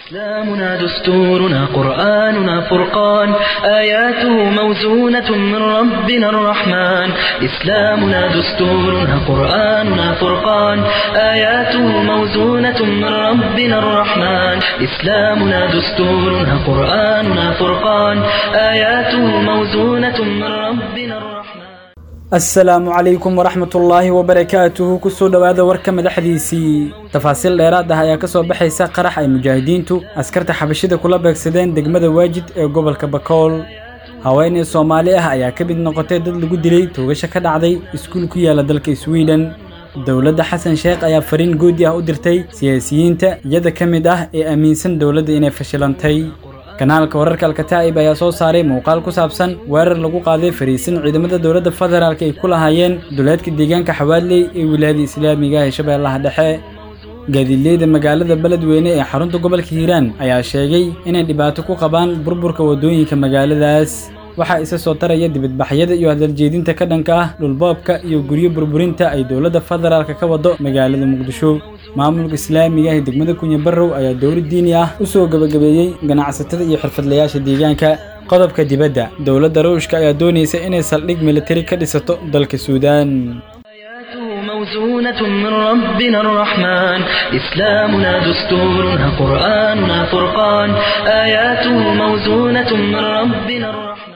إسلامنا دستورنا قرآننا فرقان آياته موزونة من ربنا الرحمن إسلامنا دستورنا قرآننا فرقان آياته موزونة من ربنا الرحمن إسلامنا دستورنا قرآننا فرقان آياته موزونة من ربنا الرحمن asalaamu calaykum waraxmatullaahi wabarakaatuhu kusoo dhowaada warka madaxdiisii tafaasiil dheeraad ah ayaa ka soo baxaysa qarax ay mujaahidiintu askarta xabashida kula beegsadeen degmada waajid ee gobolka bakool haweeney soomaali ah ayaa ka mid noqotay dad lagu dilay toogasho ka dhacday iskuul ku yaala dalka swiden dowladda xasan sheekh ayaa fariin goodi ah u dirtay siyaasiyiinta iyada ka mid ah ee aaminsan dowladda inay fashilantay kanaalka wararka alkataa'ib ayaa soo saaray muuqaal ku saabsan weerar lagu qaaday fariisin ciidamada dowladda federaalk ay ku lahaayeen duleedka deegaanka xawaaley ee wilaayada islaamiga ee shabeellaha dhexe gaadiidleyda magaalada beledweyne ee xarunta gobolka hiiraan ayaa sheegay inay dhibaato ku qabaan burburka waddooyinka magaaladaas waxaa isa soo taraya dibadbaxyada iyo hadaljeedinta ka dhanka ah dhulboobka iyo guryo burburinta ay dowladda federaalka ka wado magaalada muqdisho maamulka islaamiga ee degmada kunya barrow ayaa dowlad diini ah u soo gebagabeeyey ganacsatada iyo xirfadlayaasha deegaanka qodobka dibadda dowladda ruushka ayaa doonaysa inay saldhig militari ka dhisato dalka suudaan آياته موزونة من ربنا الرحمن إسلامنا دستورنا قرآننا فرقان آياته موزونة من ربنا الرحمن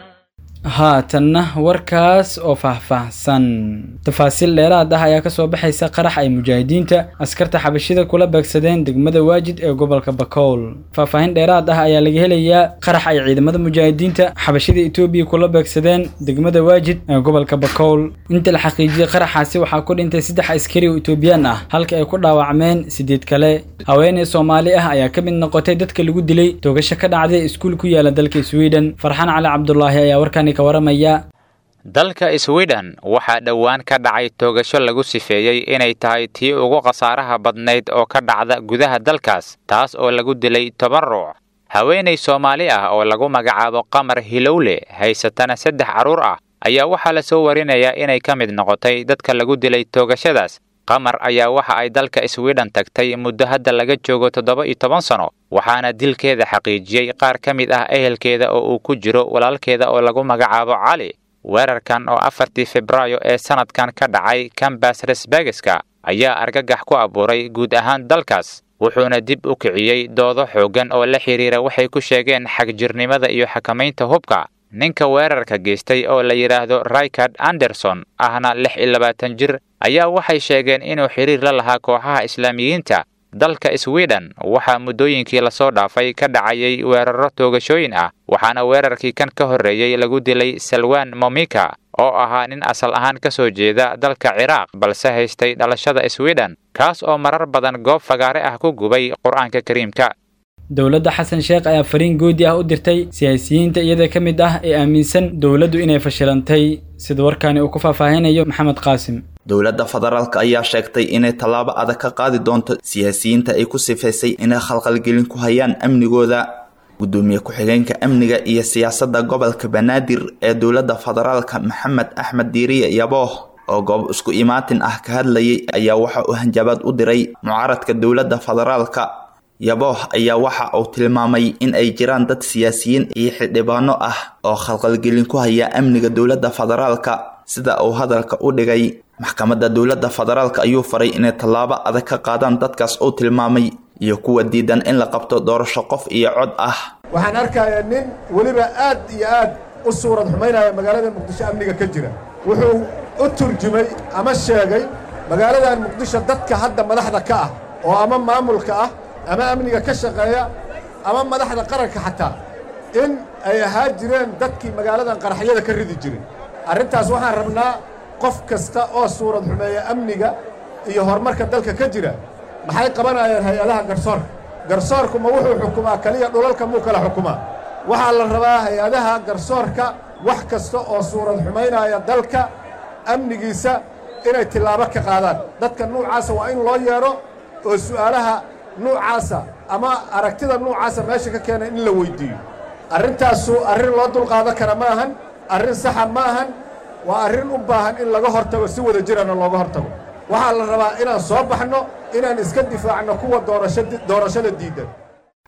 haatanna warkaas oo faahfaahsan tafaasiil dheeraad ah ayaa ka soo baxaysa qarax ay mujaahidiinta askarta xabashida kula beegsadeen degmada waajid ee gobolka bakool faahfaahin dheeraad ah ayaa laga helayaa qarax ay ciidamada mujaahidiinta xabashida etoobiya kula beegsadeen degmada waajid ee gobolka bakool inta la xaqiijiyey qaraxaasi waxaa ku dhintay saddex askari oo etoobiyaan ah halka ay ku dhaawacmeen sideed kale haweeney soomaali ah ayaa ka mid noqotay dadka lagu dilay toogasho ka dhacday iskuul ku yaala dalka sweden farxaan cali cabdulaahi ayaa warkani ka waramaya dalka sweden waxaa dhowaan ka dhacay toogasho lagu sifeeyey inay tahay tii ugu khasaaraha badnayd oo ka dhacda gudaha dalkaas taas oo lagu dilay toban ruuc haweenay soomaali ah oo lagu magacaabo qamar hilowle haysatana saddex carruur ah ayaa waxaa la soo warinayaa inay ka mid noqotay dadka lagu dilay toogashadaas qamar ayaa waxa ay dalka sweden tagtay muddo hadda laga joogo toddoba iyo toban sano waxaana dilkeeda xaqiijiyey qaar ka mid ah ehelkeeda oo uu ku jiro walaalkeeda oo lagu magacaabo cali weerarkan oo afartii febraayo ee sannadkan ka dhacay kambas resbegeska ayaa argagax ku abuuray guud ahaan dalkaas wuxuuna dib u kiciyey doodo xooggan oo la xidhiira waxay ku sheegeen xagjirnimada iyo xakamaynta hubka ninka weerarka geystay oo la yidhaahdo raykard anderson ahna lix iyo labaatan jir ayaa waxay sheegeen inuu xidhiir la lahaa kooxaha islaamiyiinta dalka sweden waxaa muddooyinkii lasoo dhaafay ka dhacayay weeraro toogashooyin ah waxaana weerarkii kan ka horreeyey lagu dilay salwan momika oo ahaa nin asal ahaan ka soo jeeda dalka ciraaq balse haystay dhalashada sweden kaas oo marar badan goob fagaare ah ku gubay qur-aanka kariimka dowladda xasan sheekh ayaa fariin goodi ah u dirtay siyaasiyiinta iyada ka mid ah ee aaminsan dowladdu inay fashilantay sida warkaani uu ku faahfaahinayo maxamed qaasim dowladda federaalk ayaa sheegtay inay tallaabo adag ka qaadi doonto siyaasiyiinta ay ku sifaysay inay khalkhalgelin ku hayaan amnigooda gudoomiye ku-xigeenka amniga iyo siyaasadda gobolka banaadir ee dowladda federaalka maxamed axmed diiriye yabooh oo goob isku imaatin ah ka hadlayay ayaa waxa uu hanjabaad u diray mucaaradka dowladda federaalka yabooh ayaa waxa uu tilmaamay in ay jiraan dad siyaasiyiin iyo xildhibaano ah oo khalkhalgelin ku haya amniga dowladda federaalka sida uu hadalka u dhigay maxkamadda dowladda federaalka ayuu faray inay tallaabo adag ka qaadaan dadkaas uu tilmaamay iyo kuwa diidan in la qabto doorasho qof iyo cod ah waxaan arkayaa nin weliba aad iyo aad u suurad xumaynaya magaalada muqdisho amniga ka jira wuxuu u turjumay ama sheegay magaaladan muqdisho dadka hadda madaxda ka ah oo ama maamulka ah ama amniga ka shaqeeya ama madaxda qaranka xataa in ay ahaa jireen dadkii magaaladan qaraxyada ka ridi jiray arrintaas waxaan rabnaa qof kasta oo suurad xumeeya amniga iyo horumarka dalka ka jira maxay qabanayaan hay-adaha garsoorka garsoorku ma wuxuu xukumaa keliya dhulalka muu kala xukumaa waxaa la rabaa hay-adaha garsoorka wax kasta oo suurad xumaynaya dalka amnigiisa inay tillaabo ka qaadaan dadka nuucaasa waa in loo yeedho oo su'aalaha nuucaasa ama aragtida nuucaasa meesha ka keena in la weyddiiyo arrintaasu arrin loo dulqaadan kara ma ahan arrin saxa ma ahan waa arrin u baahan in laga hortago si wada jirana looga hortago waxaa la rabaa inaan soo baxno inaan iska difaacno kuwa doorashada diidan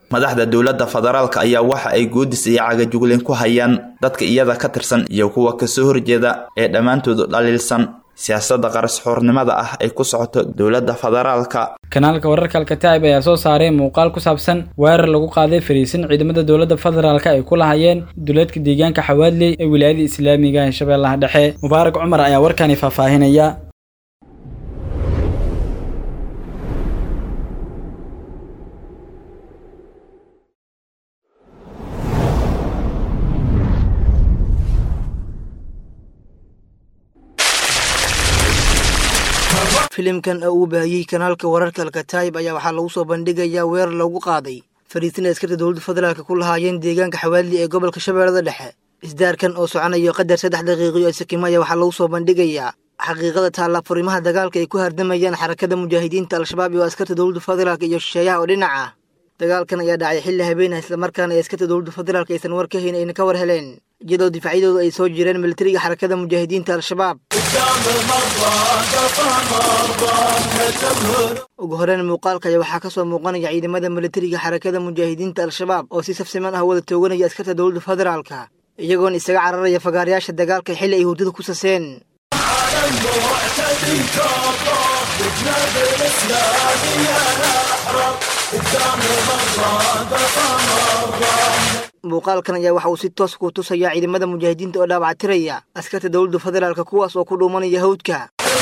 madaxda dowladda federaalka ayaa waxa ay goodis iyo cagajugleen ku hayaan dadka iyada ka tirsan iyo kuwa kasoo horjeeda ee dhammaantoodu dhaliilsan siyaasadda qarasxoornimada ah ay ku socoto dowladda federaalka kanaalka wararka alkataa'ib ayaa soo saaray muuqaal ku saabsan weerar lagu qaaday fariisin ciidamada dowladda federaalka ay ku lahayeen duleedka deegaanka xawaadley ee wilaayada islaamiga ee shabeellaha dhexe mubaarak cumar ayaa warkani faahfaahinaya filimkan oo uu baahiyey kanaalka wararka alkataayib ayaa waxaa lagu soo bandhigayaa weerar lagu qaaday fariisin askarta dowladda federaalk ku lahaayeen deegaanka xawaadli ee gobolka shabeellada dhexe isdaarkan oo soconayo qadar saddex daqiiqiyo sakimo ayaa waxaa lagu soo bandhigayaa xaqiiqada taalla furimaha dagaalka ay ku hardamayaan xarakada mujaahidiinta al-shabaab iyo askarta dowladda federaalk iyo shisheeyaha oo dhinac ah dagaalkan ayaa dhacay xilli habeenah islamarkaana ay askarta dowladda federaalk aysan war ka hayn ayna ka war heleen iyadoo difaacyadooda ay soo jireen militariga xarakada mujaahidiinta al-shabaab ugu horeyn muuqaalka ayaa waxaa ka soo muuqanaya ciidamada militariga xarakada mujaahidiinta al-shabaab oo si safsiman ah wada tooganaya askarta dowladda federaalka iyagoona isaga cararaya fagaarayaasha dagaalka xilli ay hurdada ku saseen muuqaalkan ayaa waxa uu si toos ku tusayaa ciidamada mujaahidiinta oo dhaawactiraya askarta dowladda federaalk kuwaas oo ku dhuumanaya hawdka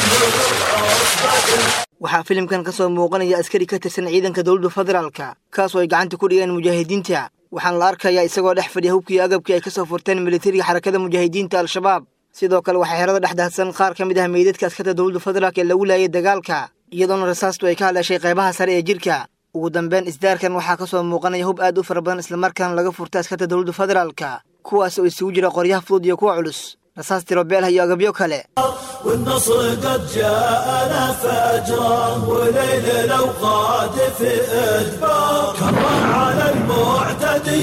waxaa filimkan ka soo muuqanaya askari ka tirsan ciidanka dowladda federaalka kaasoo ay gacanta ku dhigeen mujaahidiinta waxaana la arkayaa isagoo dhex fadhiya hubkii agabkii ay ka soo furteen militariga xarakada mujaahidiinta al-shabaab sidoo kale waxaa xerada dhex daadsan qaar ka mid ah meydadka askarta dowladda federaalk ee lagu laayay dagaalka iyadoona rasaastu ay ka hadlashay qaybaha sare ee jirka ugu dambeyn isdaarkan waxaa ka soo muuqanaya hub aad u fara badan islamarkaana laga furtay askarta dowladda federaalka kuwaas oo isugu jira qoryaha fudud iyo kuwa culus rasaas tirobeelha iyo agabyo kale والنصر قد جاءنا فجرا وليل الأوقات في إدبار كره على المعتدي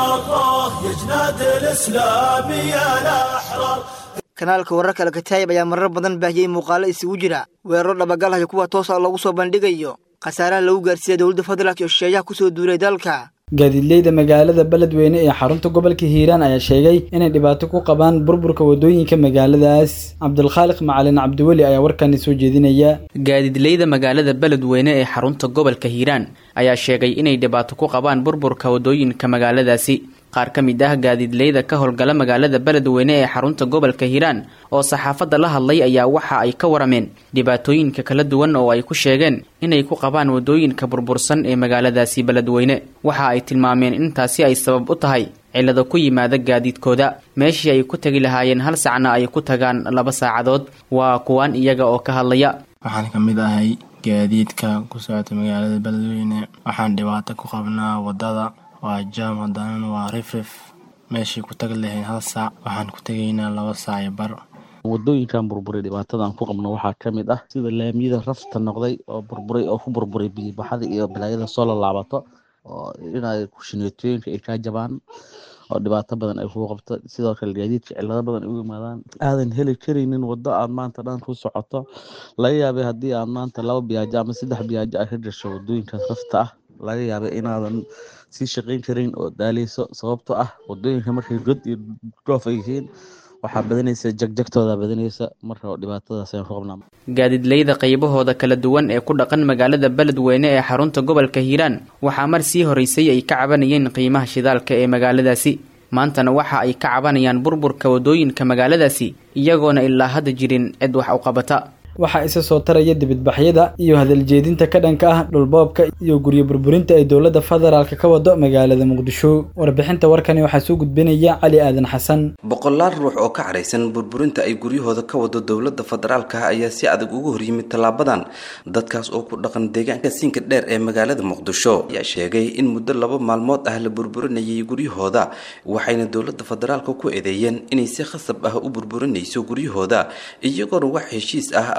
كره يجناد الإسلام يا الأحرار kanaalka wararka alkataayib ayaa marar badan baahiyey muuqaalo isugu jira weeraro dhabagalhayo kuwa toosa lagu soo bandhigayo khasaaraha lagu gaarsiiya dowladda federaalk iyo shisheeyaha kusoo duulay dalka gaadiidleyda magaalada beledweyne ee xarunta gobolka hiiraan ayaa sheegay inay dhibaato ku qabaan burburka wadooyinka magaaladaas cabdulkhaaliq macalin cabdiweli ayaa warkani soo jeedinaya gaadiidleyda magaalada beledweyne ee xarunta gobolka hiiraan ayaa sheegay inay dhibaato ku qabaan burburka wadooyinka magaaladaasi qaar ka mid ah gaadiidleyda ka howlgala magaalada beledweyne ee xarunta gobolka hiiraan oo saxaafadda la hadlay ayaa waxa ay ka warameen dhibaatooyinka kala duwan oo ay ku sheegeen inay ku qabaan wadooyinka burbursan ee magaaladaasi beledweyne waxa ay tilmaameen intaasi ay sabab u tahay cillado ku yimaada gaadiidkooda meeshii ay ku tegi lahaayeen hal sacna ay ku tagaan laba saacadood waa kuwaan iyaga oo ka hadlaya waxaan ka mid ahay gaadiidka ku socota magaalada beledweyne waxaan dhibaato ku qabnaa wadada waa jaam haddana waa rifrif meeshii ku tagi lahayn hal saac waxaan ku tegaynaa laba saac iyo bar wadooyinkan burburay dhibaatadan ku qabno waxaa ka mid ah sida laamiyada rafta noqday oo burburay oo ku burburay biyibaxada iyo balaayada soo laalaabato oo inay kushineetooyinka ay kaa jabaan oo dhibaato badan ay kuu qabto sidoo kale gaadiidka cillado badan ay u yimaadaan aadan heli karaynin waddo aad maanta dhan ku socoto laga yaabay haddii aad maanta laba biyaajo ama saddex biyaajo ay ka gasho wadooyinkaas rafta ah laga yaabay inaadan sii shaqayn karin oo daaleyso sababtoo ah wadooyinka markay god iyo dhoof ay yihiin waxaa badanaysa jagjagtooda badanaysa marka dhibaatadaas ayaan ku qabnaa gaadiidleyda qaybahooda kala duwan ee ku dhaqan magaalada beledweyne ee xarunta gobolka hiiraan waxaa mar sii horeysay ay ka cabanayeen qiimaha shidaalka ee magaaladaasi maantana waxa ay ka cabanayaan burburka wadooyinka magaaladaasi iyagoona ilaa hadda jirin cid wax u qabata waxaa isa soo taraya dibadbaxyada iyo hadaljeedinta ka dhanka ah dhulboobka iyo guryo burburinta ay dowladda federaalka ka wado magaalada muqdisho warbixinta warkani waxaa soo gudbinaya cali aadan xasan boqolaal ruux oo ka caraysan burburinta ay guryahooda ka wado dowladda federaalka ayaa si adag ugu horyimid tallaabadan dadkaas oo ku dhaqan deegaanka siinka dheer ee magaalada muqdisho ayaa sheegay in muddo laba maalmood ah la burburinayay guryahooda waxayna dowladda federaalka ku eedeeyeen inay si khasab ah u burburinayso guryahooda iyagoona wax heshiis ah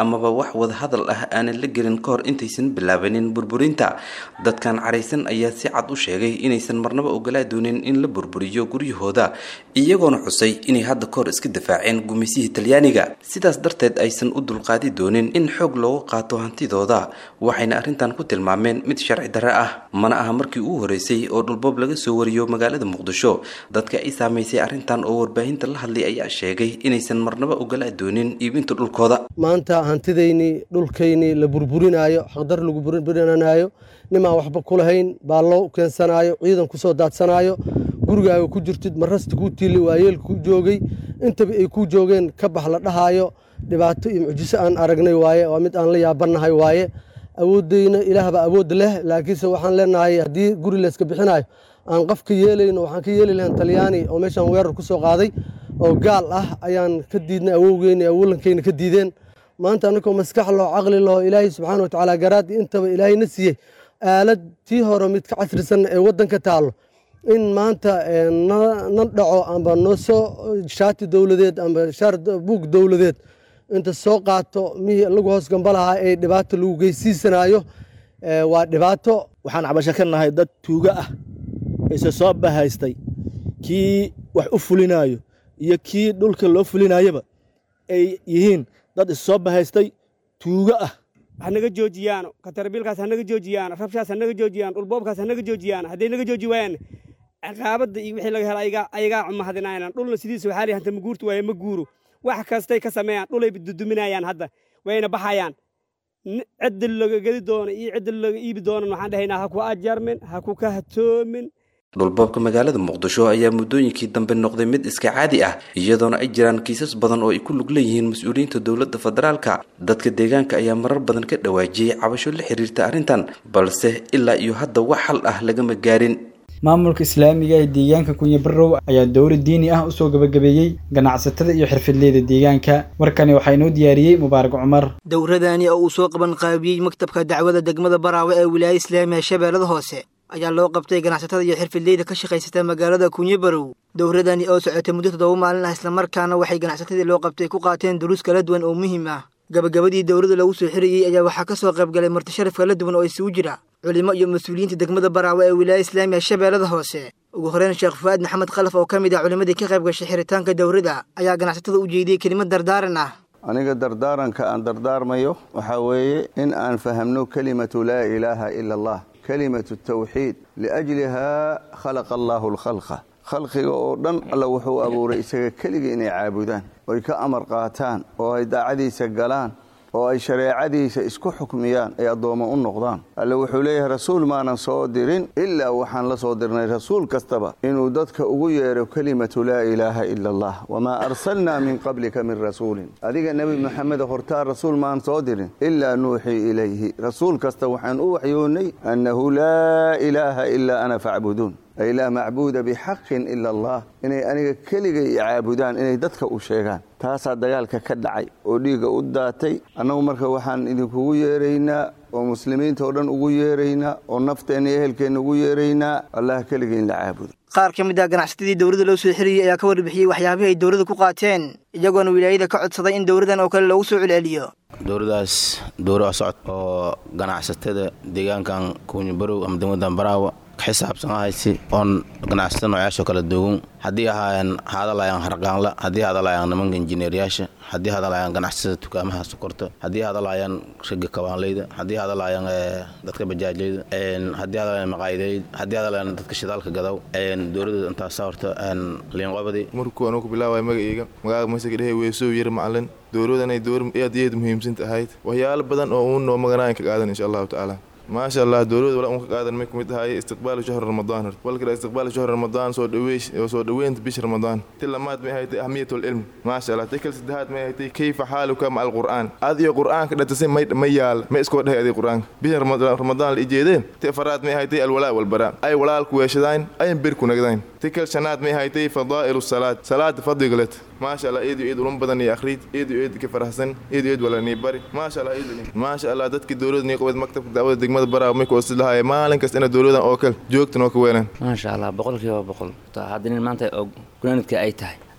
amaba wax wadahadal ah aanan la gelin ka hor intaysan bilaabanin burburinta dadkan caraysan ayaa si cad u sheegay inaysan marnaba ogolaa doonin in la burburiyo guryahooda iyagoona xusay inay hadda kahor iska difaaceen gumaysihii talyaaniga sidaas darteed aysan u dulqaadi doonin in xoog loogu qaato hantidooda waxayna arrintan ku tilmaameen mid sharci darre ah mana aha markii ugu horeysay oo dhulboob laga soo wariyo magaalada muqdisho dadka ay saamaysay arrintan oo warbaahinta la hadlay ayaa sheegay inaysan marnaba ogolaa doonin iibinta dhulkooda maanta hantidaynii dhulkaynii la burburinaayo xaqdar lagu burburinanayo nimaan waxba ku lahayn baallo keensanaayo ciidan ku soo daadsanaayo gurigaaga ku jirtid marasta kuu tiili waayeel ku joogay intaba ay kuu joogeen ka bax la dhahaayo dhibaato iyo mucjiso aan aragnay waaye waa mid aan la yaabannahay waaye awooddayna ilaahba awood leh laakiinse waxaan leenahay haddii guri layska bixinayo aan qof ka yeelayno waxaan ka yeeli lahayn talyaani oo meeshaan weerar ku soo qaaday oo gaal ah ayaan ka diidnay awowgeyna awolankeyna ka diideen maanta annagoo maskax loo caqli laho ilaahay subxaana wa tacaala garaad intaba ilaahayna siiyey aalad tii hore mid ka casrisan ee waddanka taallo in maanta na dhaco amba noo soo shaati dowladeed amba shaar buug dowladeed inta soo qaato mihii lagu hoos gamba lahaa ee dhibaato lagu geysiisanaayo waa dhibaato waxaan cabasho ka nahay dad tuugo ah ise soo bahaystay kii wax u fulinaayo iyo kii dhulka loo fulinayaba ay yihiin dad issoo bahaystay tuugo ah hanaga joojiyaan katarbiilkaas hanaga joojiyaan rabshaas hanaga joojiyaan dhulboobkaas hanaga joojiyaan hadday naga jooji waayaan ciqaabadda iyo wixii laga hela ayagaa cumahadinayaan dhulna sidiisa waxaa lihi hanta ma guurta waaye ma guuro wax kastay ka sameeyaan dhulay duduminayaan hadda wayna baxayaan cidda laga gedi doono iyo cidda laga iibi doonan waxaan dhahaynaa ha ku ajarmin ha ku kahatoomin dhulboobka magaalada muqdisho ayaa muddooyinkii dambe noqday mid iska caadi ah iyadoona ay jiraan kiisas badan oo ay ku lug leeyihiin mas-uuliyiinta dowladda federaalka dadka deegaanka ayaa marar badan ka dhawaajiyey cabasho la xiriirta arrintan balse ilaa iyo hadda wax xal ah lagama gaarin maamulka islaamiga ee deegaanka kunyabarow ayaa dowlad diini ah usoo gabagabeeyey ganacsatada iyo xirfadleyda deegaanka warkani waxaa inoo diyaariyey mubaarak cumar dowradani oo uu soo qaban qaabiyey maktabka dacwada degmada baraawe ee wilaayada islaamiga shabeellada hoose ayaa loo qabtay ganacsatada iyo xirfadleyda ka shaqaysata magaalada kunyabarow dowradani oo socotay muddo toddoba maalin ah islamarkaana waxay ganacsatadii loo qabtay ku qaateen duruus kala duwan oo muhiim ah gabagabadii dowladda lagu soo xirayey ayaa waxaa ka soo qaybgalay martisharaf kala duwan oo isugu jira culimo iyo mas-uuliyiinta degmada baraawe ee wilaaya islaamiga shabeellada hoose ugu horeyn sheekh fu'aad maxamed khalaf oo ka mid ah culimmadii ka qayb gashay xiritaanka dowladda ayaa ganacsatada u jeediyey kelimad dardaaran ah aniga dardaaranka aan dardaarmayo waxaa weeye in aan fahamno kelimatu laa ilaaha ila allah kelimatu tawxiid liajlihaa khalaqa allaahu alkhalqa khalqiga oo dhan alla wuxuu abuuray isaga keligii inay caabudaan oy ka amar qaataan oo ay daacadiisa galaan oo ay shareecadiisa isku xukmiyaan ay addoommo u noqdaan alle wuxuu leeyahay rasuul maanan soo dirin ilaa waxaan la soo dirnay rasuul kastaba inuu dadka ugu yeedho kelimatu laa ilaaha ila allah wamaa arsalnaa min qablika min rasuulin adiga nebi maxamed hortaa rasuul maan soo dirin ilaa nuuxii ilayhi rasuul kasta waxaan u waxyoonnay annahu laa ilaaha ilaa ana facbuduun ay laa macbuuda bixaqin ila allah inay aniga keligay caabudaan inay dadka u sheegaan taasaa dagaalka ka dhacay oo dhiigga u daatay annagu marka waxaan idinkugu yeeraynaa oo muslimiinta oo dhan ugu yeeraynaa oo nafteenna iyo ehelkeenna ugu yeeraynaa allah keligay in la caabudo qaar ka mid ah ganacsatadii dowladda loo soo xiriyey ayaa ka warbixiyey waxyaabihii ay dowladda ku qaateen iyagoona wilaayada ka codsaday in dowladdan oo kale loogu soo celceliyo dowladdaas dowra socod oo ganacsatada deegaankan kuunyabarow ama degmadan baraawa xisaabsan ahaysi oon ganacsatada noocaasho kala duwan haddii ahaayeen hadalaayaan harqaanla haddii hadalaayaan nimanka injineeryaasha haddii hadalaayaan ganacsatada dukaamaha sokorta haddii hadalaayaan ragga kabaanleyda haddii hadalaayaan dadka bajaajleyda haddii hadalaayaan maqaayideyda haddii hadalaayaan dadka shidaalka gadaw dowladda intaasa horta liinqobadi markuu anugu bilaawaya magacayga magaaga masaka dhehe weesow yar macalin dowladanay dowr aad iyo aad muhiimsanta ahayd waxyaalo badan oo uun noo maganaayan ka qaadan insha allahu tacaala maasha allah dowlada wala unka qaadan may kumid ahaay istiqbaalu shahri ramadaan walkale istiqbaalu shahri ramadaan soo dhaweesh soo dhaweynta bisha ramadaan ti lamaad may haytay ahmiyatul ilm maasha allah ti kale saddexaad may haytay kayfa xaaluka maca alqur'aan aad iyo qur'aanka dhatasay may may yaal may iskoo dhahay adig qur'aanka bisha ramadaan la ijeedeen ti afaraad may haytay alwalaa walbaraa ay walaalku weeshadayn ayan bir ku nagdayn ti kale shanaad may haytay fadaa'ilu salaad salaada fadligalet maasha allah eed iyo eed ulun badan iyo akhriid eed iyo eed ka farahsan eed iyo eed wala nii bari maasha allah eed maasha allah dadkii dowladda nii qabad maktabka daawada degmada baraa may ku osid lahaayeen maalin kasta ina dowladan oo kale joogta noo ka weelaan maasha allah boqolkiiba boqol hadda nin maanta oo gunaanadka ay tahay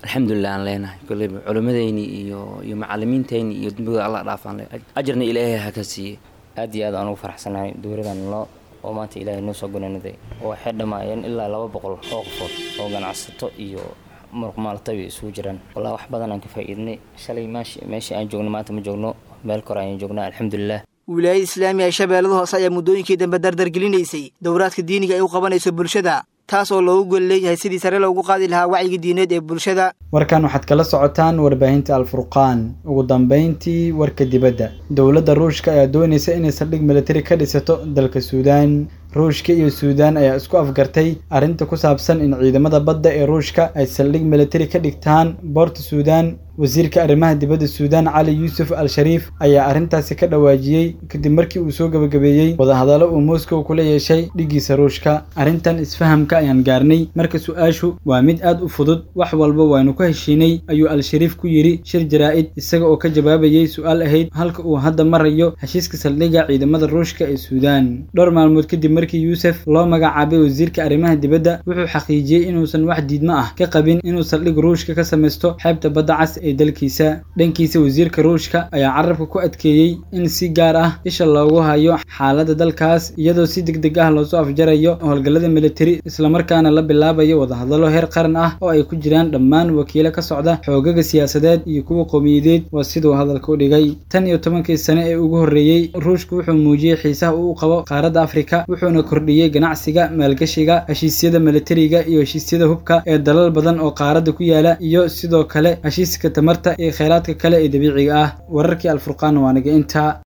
alxamdulilah aan leenahay koleyba culimmadeyni iyo iyo macalimiinteyni iyo dembigooda alla dhaafaan le ajarna ilaahay ha ka siiye aad iyo aad aan ugu faraxsanahay dowladan noo oo maanta ilaahay noo soo gunanaday oo waxay dhammaayeen ilaa laba boqol oo qofood oo ganacsato iyo muruqmaalatabi isugu jiraan wallah wax badan aan ka faa'iidnay shalay meeshii aan joogno maanta ma joogno meel kore ayaan joognaa alxamdulilah wilaayada islaamiga ee shabeellada hoose ayaa muddooyinkii dambe dardargelinaysay dowraadka diiniga ay u qabanayso bulshada taas oo loogu gol leeyahay sidii sare loogu qaadi lahaa wacyiga diineed ee bulshada warkan waxaad kala socotaan warbaahinta alfurqaan ugu dambayntii warka dibadda dowladda ruushka ayaa doonaysa inay saldhig militari ka dhisato dalka suudaan ruushka iyo suudaan ayaa isku afgartay arrinta ku saabsan in ciidamada badda ee ruushka ay saldhig militari ka dhigtaan boorta suudaan wasiirka arrimaha dibadda suudaan cali yuusuf al shariif ayaa arrintaasi ka dhawaajiyey kadib markii uu soo gabagabeeyey wadahadallo uu moscow kula yeeshay dhiggiisa ruushka arrintan isfahamka ayaan gaarnay marka su-aashu waa mid aad u fudud wax walba waynu ku heshiinay ayuu al-shariif ku yidhi shir jaraa'id isaga oo ka jawaabayey su-aal ahayd halka uu hadda marayo heshiiska saldhigga ciidamada ruushka ee suudaan dhowr maalmood kadib markii yuusuf loo magacaabay wasiirka arrimaha dibadda wuxuu xaqiijiyey inuusan wax diidmo ah ka qabin inuu saldhig ruushka ka samaysto xeebta badda cas ee dalkiisa dhankiisa wasiirka ruushka ayaa carabka ku adkeeyey in si gaar ah isha loogu hayo xaaladda dalkaas iyadoo si deg deg ah loosoo afjarayo howlgallada militari islamarkaana la bilaabayo wadahadallo heer qaran ah oo ay ku jiraan dhammaan wakiilo ka socda xoogaga siyaasadeed iyo kuwa qowmiyadeed waa siduu hadalka u dhigay tan iyo tobankii sane ee ugu horreeyey ruushku wuxuu muujiyey xiisaha uu qabo qaaradda afrika wuxuuna kordhiyey ganacsiga maalgashiga heshiisyada militariga iyo heshiisyada hubka ee dalal badan oo qaaradda ku yaala iyo sidoo kale heshiiska tamarta iyo kheyraadka kale ee dabiiciga ah wararkii alfurqaan waa naga intaa